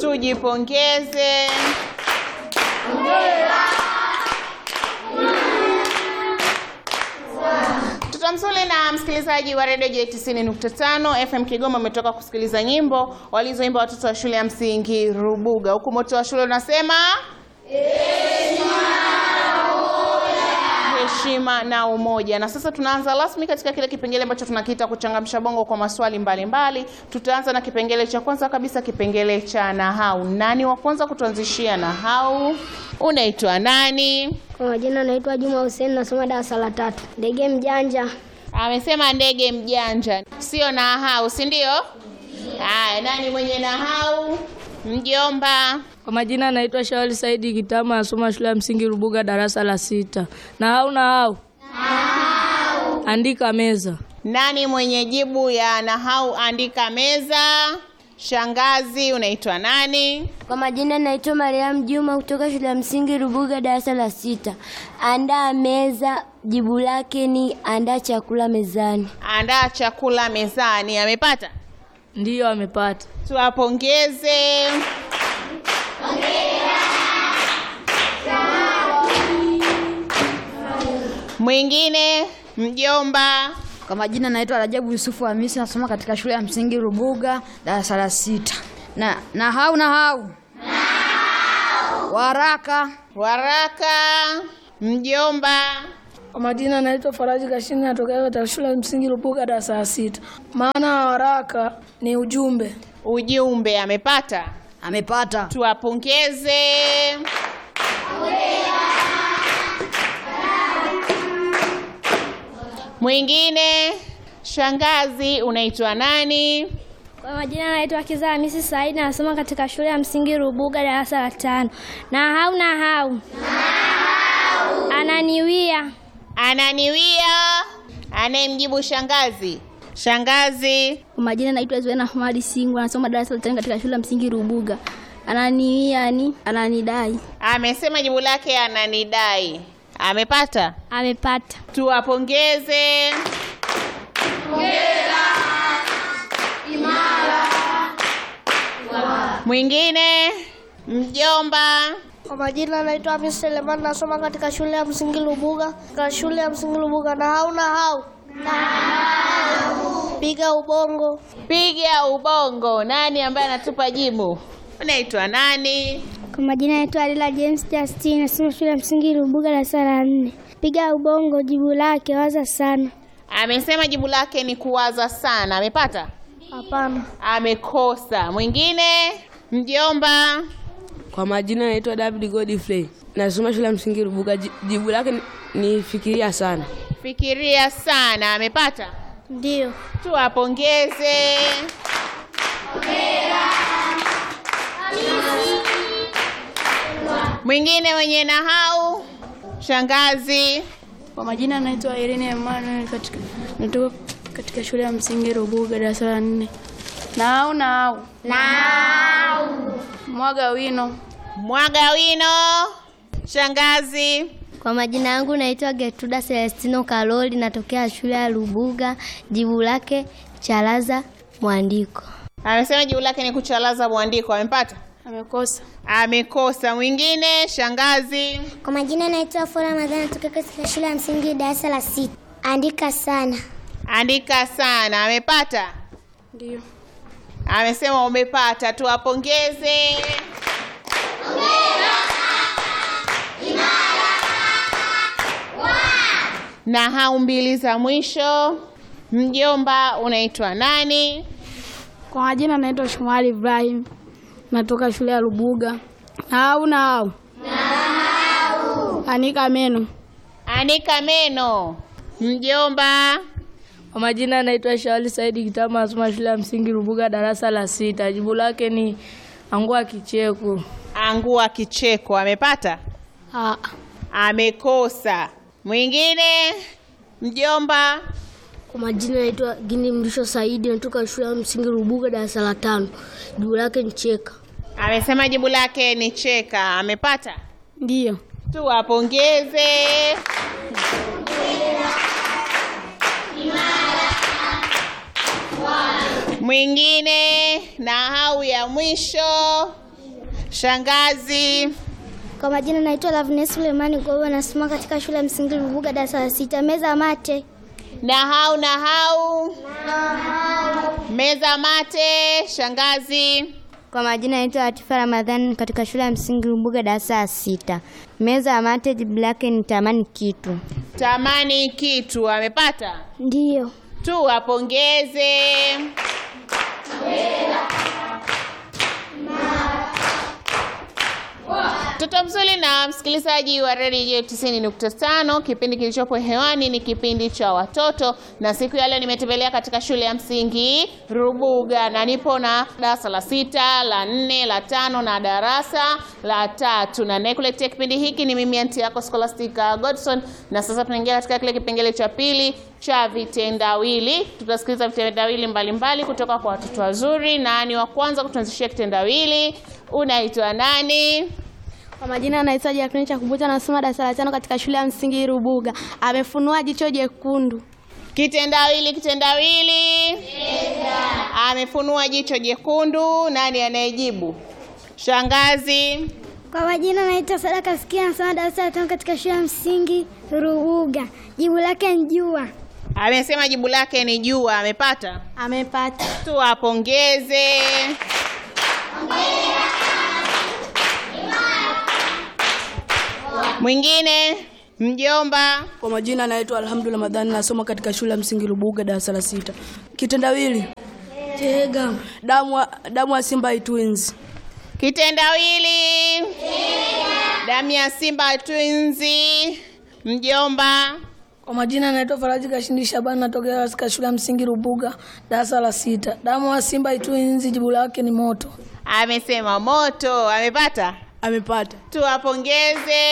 Tujipongeze. Mtoto mzuri na msikilizaji wa redio J90.5 FM Kigoma umetoka kusikiliza nyimbo walizoimba watoto wa shule ya msingi Rubuga, huku moto wa shule unasema heshima na umoja. Na sasa tunaanza rasmi katika kile kipengele ambacho tunakiita kuchangamsha bongo kwa maswali mbalimbali mbali. Tutaanza na kipengele cha kwanza kabisa, kipengele cha nahau. Nani wa kwanza kutuanzishia nahau? Unaitwa nani? Kwa majina naitwa Juma Hussein nasoma darasa la tatu. Ndege mjanja. Amesema ndege mjanja, sio nahau, si ndio? Haya, nani mwenye nahau? Mjomba. Kwa majina anaitwa Shauli Saidi Kitama, nasoma shule ya msingi Rubuga, darasa la sita. Nahau nahau, andika meza. Nani mwenye jibu ya nahau? Andika meza. Shangazi, unaitwa nani? Kwa majina naitwa Mariam Juma kutoka shule ya msingi Rubuga darasa la sita. Andaa meza, jibu lake ni andaa chakula mezani. Andaa chakula mezani. Amepata? Ndiyo, amepata. Tuwapongeze. Mwingine mjomba. Kwa majina naitwa Rajabu Yusufu Hamisi nasoma katika shule ya msingi Rubuga darasa la sita. Na nahau nahau. Waraka. Waraka. Mjomba. Kwa majina naitwa Faraji Kashini natokea katika shule ya msingi Rubuga darasa la sita. Maana ya waraka ni ujumbe. Ujumbe amepata? Amepata. Tuwapongeze. Mwingine shangazi, unaitwa nani? Kwa majina naitwa Kiza Hamisi Said nasoma katika shule ya msingi Rubuga darasa la tano. Nahau nahau. Ananiwia. Ananiwia. Anayemjibu shangazi. Shangazi. Kwa majina naitwa Zuena Ahmadi Singu nasoma darasa la tano katika shule ya msingi Rubuga. Ananiwia ni ananidai. Amesema jibu lake ananidai. Amepata? Amepata. Tuwapongeze. Mwingine mjomba. Kwa majina naitwa Hamis Selemani nasoma katika shule ya msingi Lubuga. Katika shule ya msingi Lubuga na hau na hau. Piga ubongo. Piga ubongo. Nani ambaye anatupa jibu? Unaitwa nani? Kwa majina naitwa Alila James Justin nasoma shule ya msingi Rubuga darasa la nne. Piga ubongo, jibu lake waza sana. Amesema jibu lake ni kuwaza sana. Amepata? Hapana. Amekosa. Mwingine mjomba. Kwa majina naitwa David Godfrey, nasoma shule ya msingi Rubuga. Ji- Jibu lake ni, ni fikiria sana. Fikiria sana. Amepata? Ndio. Tuwapongeze. Mwingine mwenye nahau, shangazi. Kwa majina naitwa Irene Emmanuel, katika natoka katika shule ya msingi Rubuga, darasa la nne. Nahau nahau, mwaga wino. Mwaga wino, shangazi. Kwa majina yangu naitwa Gertruda Celestino Karoli natokea shule ya Rubuga. Jibu lake chalaza mwandiko. Amesema jibu lake ni kuchalaza mwandiko. Amepata? Amekosa. Amekosa. Mwingine shangazi. Kwa majina naitwa Fora Ramadhani natokea katika shule ya msingi darasa la sita. Andika sana. Andika sana. Amepata? Ndio. Amesema umepata. Tuwapongeze. Na hau mbili za mwisho. Mjomba, unaitwa nani? Kwa majina naitwa Shumari Ibrahim natoka shule ya Rubuga. Nahau nahau. Anika meno. Anika meno. Mjomba, Kwa majina naitwa Shauli Saidi Kitama, nasoma shule ya msingi Rubuga, darasa la sita. Jibu lake ni angua kicheko. angua kicheko. Amepata? Ah, Amekosa. Mwingine mjomba, Kwa majina naitwa Gini Mrisho Saidi natoka shule ya msingi Rubuga darasa la tano. Jibu lake ni cheka. amesema jibu lake ni cheka. Amepata? ndio. Tuwapongeze. Mwingine na hau ya mwisho, Shangazi. Kwa majina naitwa Lavnes Sulemani Gogo, nasoma katika shule ya msingi Rubuga darasa la sita. Meza mate. Nahau nahau. Meza mate. Shangazi. Kwa majina naitwa Latifa Ramadhani katika shule ya msingi Rubuga darasa la sita. Meza ya mate jibu lake ni tamani kitu. Tamani kitu amepata? Ndiyo. Tu apongeze. Mtoto mzuri na msikilizaji wa redio 90.5, kipindi kilichopo hewani ni kipindi cha watoto, na siku ya leo nimetembelea katika shule ya msingi Rubuga na nipo na darasa la sita, la nne, la tano na darasa la tatu, na nayekuletea kipindi hiki ni mimi anti yako Scholastica Godson, na sasa tunaingia katika kile kipengele cha pili cha vitendawili. Tutasikiliza vitendawili mbalimbali kutoka kwa watoto wazuri. Nani wa kwanza kutuanzishia kitendawili? Unaitwa nani? Kwa majina anaitwa Jacqueline Chakubuta, anasoma darasa la tano katika shule ya msingi Rubuga. Amefunua jicho jekundu. Kitendawili, kitendawili. Amefunua jicho jekundu. Nani anayejibu? Shangazi. Kwa majina naitwa Sadaka Sikia, nasoma darasa la tano katika shule ya msingi Rubuga. Jibu lake ni jua. Amesema jibu lake ni jua. Amepata? Amepata. Tuwapongeze. Mwingine mjomba. Kwa majina naitwa Alhamdu Ramadhani, nasoma katika shule ya msingi Rubuga darasa la sita. Kitendawili tega damu wa- damu ya Simba Twins. Kitendawili. Damu ya Simba Twinzi. Mjomba. Kwa majina naitwa Faraji Kashindi Shabani, natokea katika shule ya msingi Rubuga darasa la sita. Damu wa Simba Twins, jibu lake ni moto. Amesema moto. Amepata? Amepata. Tuwapongeze.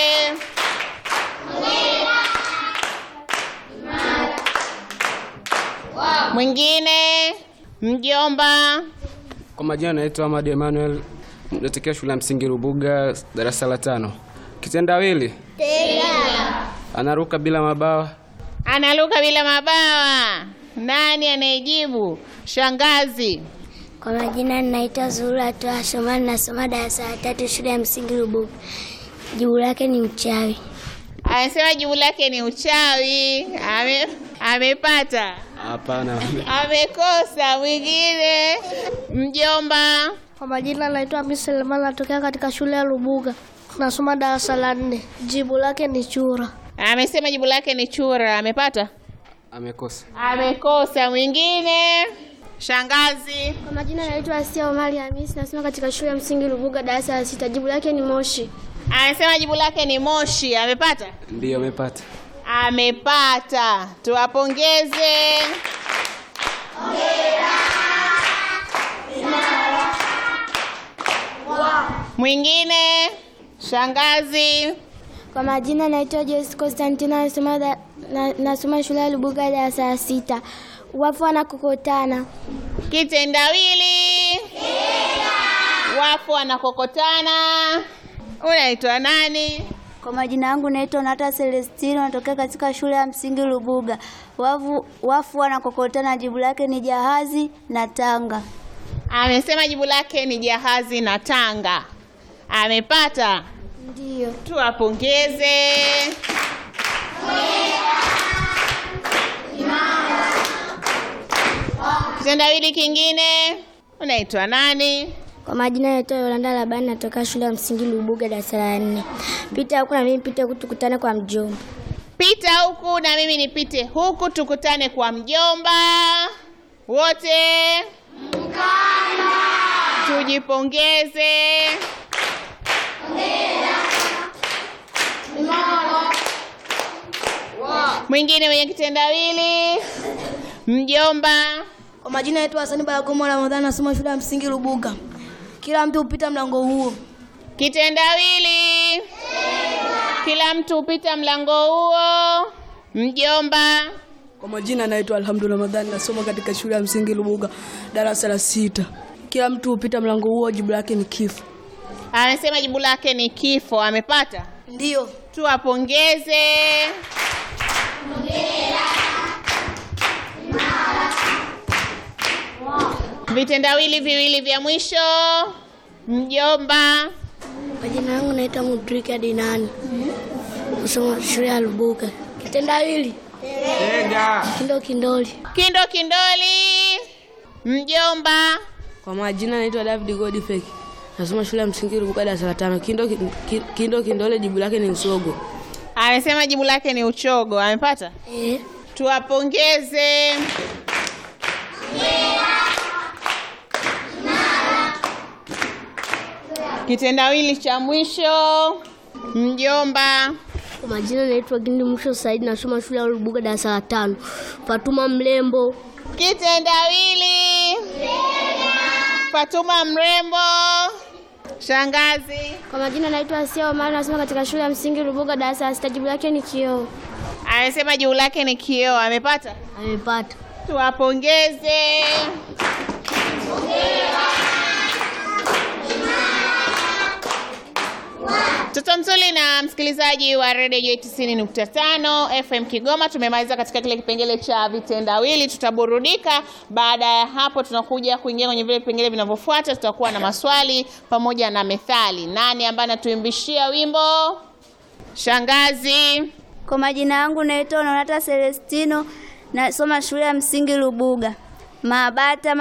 Mwingine mjomba. Kwa majina naitwa Ahmad Emmanuel, natokea shule ya msingi Rubuga, darasa la tano. Kitendawili anaruka bila mabawa. Analuka bila mabawa. Nani anayejibu? Shangazi. Kwa majina naitwa Zuhura Toa Shomani, nasoma darasa la tatu shule ya msingi Rubuga. Jibu lake ni mchawi. Anasema jibu lake ni uchawi. Ame, amepata. Hapana, Amekosa. Mwingine mjomba. Kwa majina naitwa Hamisi Selemani, natokea katika shule ya Rubuga, nasoma darasa la nne. Jibu lake ni chura. Amesema jibu lake ni chura. Amepata? amekosa. Amekosa. Mwingine shangazi. Kwa majina naitwa Asia Omari Hamisi, nasoma katika shule ya msingi Rubuga darasa la sita. Jibu lake ni moshi. Amesema jibu lake ni moshi. Amepata? Ndiyo, amepata. Amepata. Tuwapongeze. Mwingine shangazi. Kwa majina naitwa Joyce Constantina, nasoma da- na- nasoma shule ya Rubuga darasa la sita. Wafu wanakokotana. Kitendawili. Wafu wanakokotana. Unaitwa nani? Kwa majina yangu naitwa Nata Celestino, natokea katika shule ya msingi Rubuga. Wafu, wafu wanakokotana, jibu lake ni jahazi na tanga. Amesema jibu lake ni jahazi na tanga. Amepata. Ndiyo. Tuwapongeze. Kitendawili kingine. Unaitwa nani? Kwa majina naitwa Yolanda Labani, natoka shule ya msingi Rubuga darasa la nne. Pita huku na mimi pita huku, tukutane kwa mjomba. Pita huku na mimi nipite huku, tukutane kwa mjomba. Wote tujipongeze. Mwingine mwenye kitendawili, mjomba. Kwa majina yetu Hasani Barakomo Ramadhani, nasoma shule ya msingi Rubuga. Kila mtu hupita mlango huo. Kitendawili, kila mtu hupita mlango huo. Mjomba. Kwa majina naitwa Alhamdu Ramadhani, nasoma katika shule ya msingi Rubuga darasa la sita. Kila mtu hupita mlango huo, jibu lake ni kifo. Amesema jibu lake ni kifo. Amepata? Ndiyo. Tuwapongeze. Vitendawili viwili vya mwisho. Mjomba. Majina yangu naitwa Mudrika Dinani, nasoma shule ya Lubuga. Kitendawili kindo kindoli. Kindo Kindoli. Mjomba. Kwa majina naitwa David Godfrey. Nasoma shule ya msingi Rubuga darasa la tano. Kindo ki- kindo kindole jibu lake ni usogo. Amesema jibu lake ni uchogo. Amepata? Eh, Tuwapongeze. Kitendawili cha mwisho. Mjomba. kwa majina naitwa Gindi Mwisho Saidi, nasoma shule ya Lubuga darasa la tano. Fatuma Mlembo. Kitendawili. Fatuma Mrembo. Shangazi. Kwa majina naitwa Asia Omari, nasoma katika shule ya msingi Rubuga darasa la sita. Jibu lake ni kioo. Amesema jibu lake ni kioo. Amepata? Amepata. Tuwapongeze. Mtoto mzuri na msikilizaji wa redio J 90.5 FM Kigoma, tumemaliza katika kile kipengele cha vitendawili. Tutaburudika. Baada ya hapo, tunakuja kuingia kwenye vile vipengele vinavyofuata. Tutakuwa na maswali pamoja na methali. Nani ambaye anatuimbishia wimbo? Shangazi. Kwa majina yangu naitwa Nonata Celestino, nasoma shule ya msingi Lubuga. Mabata